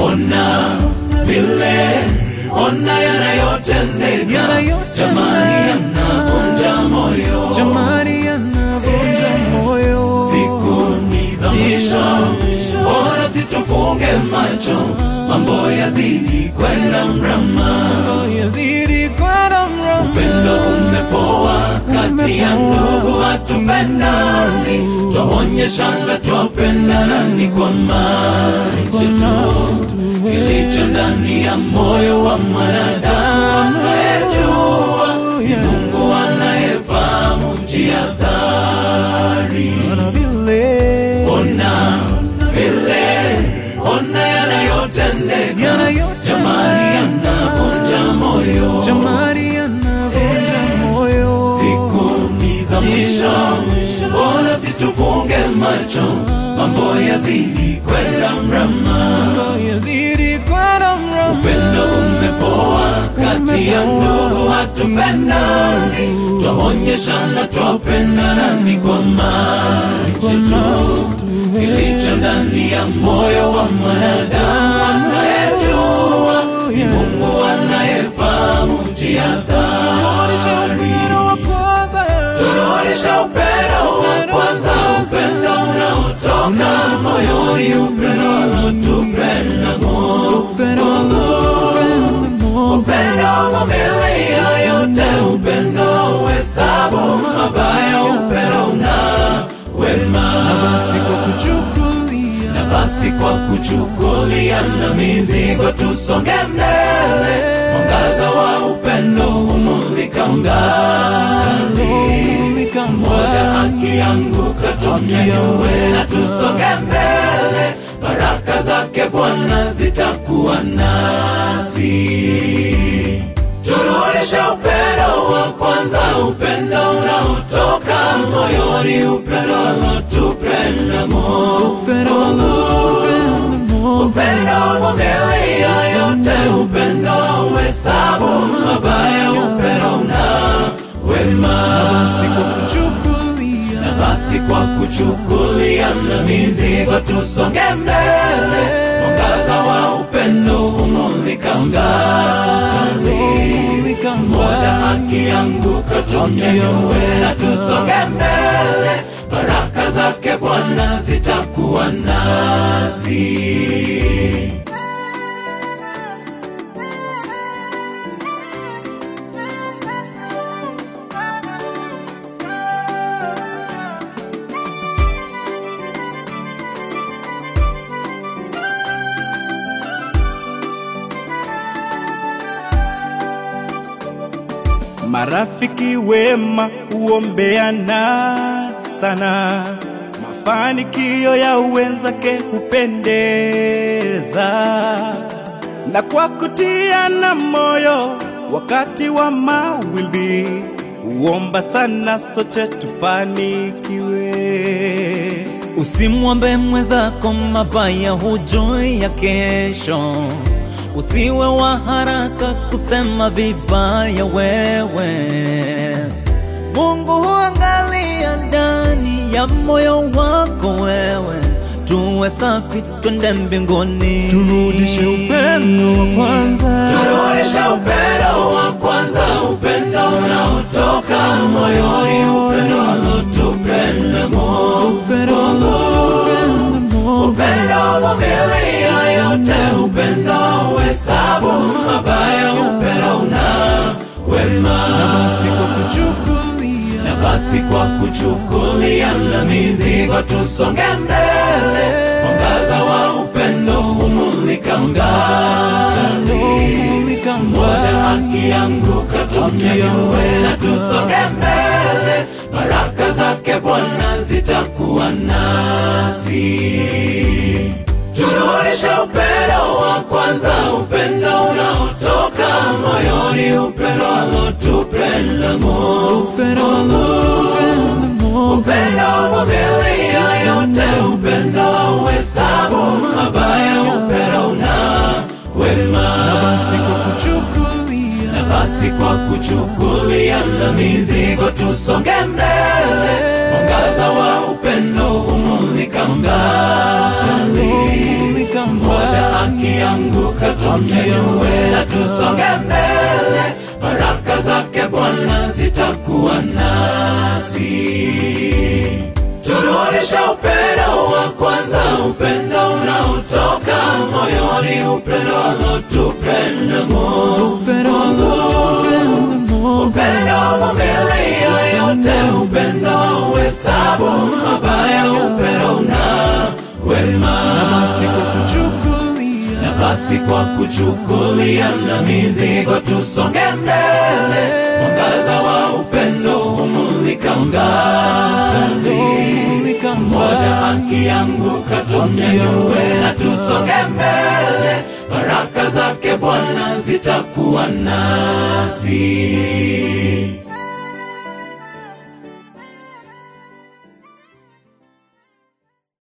ona vile, ona yanayotendeka, Yanayotendeka. jamani, yanavunja moyo, jamani yanavunja moyo siku ni za mwisho, bora situfunge macho, mambo yazidi kwenda mrama. yazidi kwenda mrama Upendo umepoa kati ya ndugu, hatupendani, twaonyeshana twapendana kwa macho tu. Kilicho ndani ya moyo wa mwanadamu anayejua, ni Mungu anayefahamu jihadhari. na vile Ona vile, ona yanayotendeka, Yanayotendeka. jamani, yanavunja moyo jamani yanavunja moyo siku ni za mwisho, mbona situfunge macho, mambo yazidi kwenda mrama. yazidi kwenda mrama Upendo umepoa kati ya ndugu, hatupendani, twaonyeshana twapendana ni kwa macho tu. Kilicho ndani ya moyo wa mwanadamu anayejua, ni Mungu anayefahamu Tunaonyesha jihadhari. upendo wa kwanza Tunaonyesha upendo wa kwanza, upendo unaotoka moyoni, upendo alotupenda Mungu, upendo alotupenda Mungu upendo uvumilia yote, upendo uhesabu mabaya, upendo una wema. basi kwa kuchukulia Na basi kwa kuchukulia na mizigo tusonge mbele, mwangaza wa upendo umulika mbali moja akianguka tunyanyue na tusonge mbele, baraka zake Bwana zitakuwa nasi. Turudishe upendo wa kwanza, upendo unaotoka moyoni, upendo alotupenda Mungu, upendo alotupenda Mungu upendo uvumilia yote, upendo uhesabu mabaya, upendo una wema basi kwa kuchukulia na basi kwa kuchukulia na mizigo tusonge mbele, mwangaza wa upendo umulika mbali, mmoja akianguka tunyanyue na tusonge mbele, baraka zake Bwana zitakuwa nasi. Marafiki wema huombeana sana, mafanikio ya wenzake hupendeza, na kwa kutiana moyo wakati wa mawimbi, huomba sana sote tufanikiwe. Usimwombe mwenzako mabaya, hujui ya kesho. Usiwe wa haraka kusema vibaya wewe. Mungu huangalia ndani ya moyo wako wewe. Tuwe safi, twende mbinguni. Turudishe upendo wa kwanza, Turudishe upendo wa kwanza, upendo unaotoka moyoni, upendo alotupenda Mungu, upendo alotupenda Mungu upendo uvumilia yote, upendo uhesabu mabaya, upendo una wema. basi kwa kuchukulia Na basi kwa kuchukulia na mizigo tusonge mbele, mwangaza wa upendo umulika mbali, mmoja akianguka tunyanyue na tusonge mbele, baraka zake Bwana zitakuwa nasi. Turudishe upendo wa kwanza, upendo unaotoka moyoni, upendo alotupenda Mungu, upendo alotupenda Mungu upendo uvumilia yote, upendo uhesabu mabaya, upendo una wema. basi kwa kuchukulia Na basi kwa kuchukulia na mizigo tusonge mbele, mwangaza wa upendo umulika mbali, mmoja akianguka tunyanyue na tusonge mbele, baraka zake Bwana zitakuwa nasi. Turudishe upendo wa kwanza, upendo unaotoka moyoni, upendo alotupenda Mungu. Upendo alotupenda Mungu. Upendo uvumilia yote, upendo uhesabu mabaya, upendo una wema. Basi kwa kuchukulia Na basi kwa kuchukulia na mizigo tusonge mbele, mwangaza wa upendo humulika mbali. Moja akianguka tunyanyue na tusonge mbele, baraka zake Bwana zitakuwa nasi.